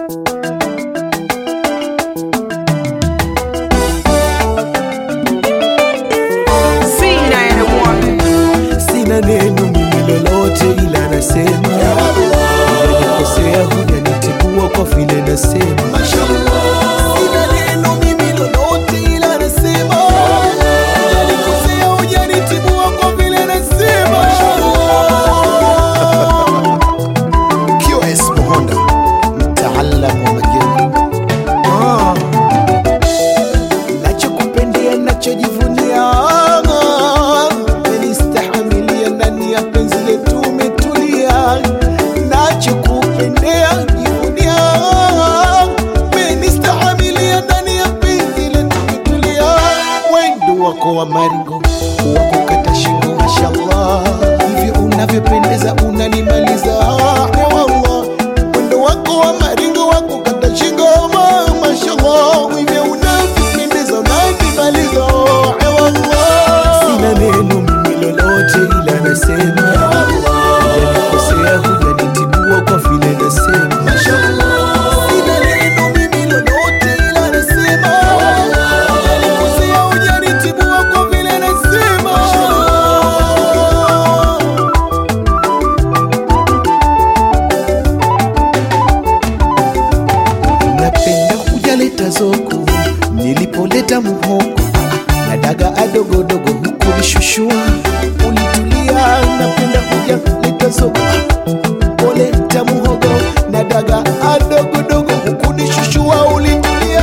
sina neno mimi lolote, ila nasema hujanikosea, hujanitibua kwa vile nasema Sina neno mimi lolote, ila nasema hujanikosea, hujanitibua kwa vile nasema QS Mohonda, mtaalamu wa majengo. Ah. Nachokupendea, nachojivunia, menistahamilia ndani ya penzi letu umetulia. Nachokupendea, jivunia, menistahamilia ndani ya penzi letu umetulia. Wendo wako wa maringo wa kukata shingo, mashallah, hivyo unavyopendeza unanimaliza, ewallah. Wendo wako wa maringo wa kukata shingo, ma- mashallah, hivyo unavyopendeza unanimaliza, ewallah. Sina neno mimi lolote, ila nasema hujanikosea, hujanitibua kwa vile nasema Sina neno mimi lolote, ila nasema hujanikosea, hujanitibua kwa vile nasema napenda hujaleta zoko nilipoleta muhoko na daga adogodogo huku nishushua ulitulia napenda hujaleta zoko poleta muhogo na daga adogodogo huku nishushua ulitulia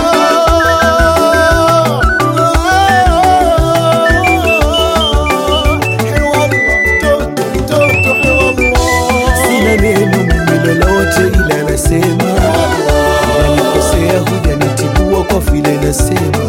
Hewa mtoto, mtoto, hewa mwa. Sina neno mimi lolote ila nasema hujanikosea, hujanitibua kwa vile nasema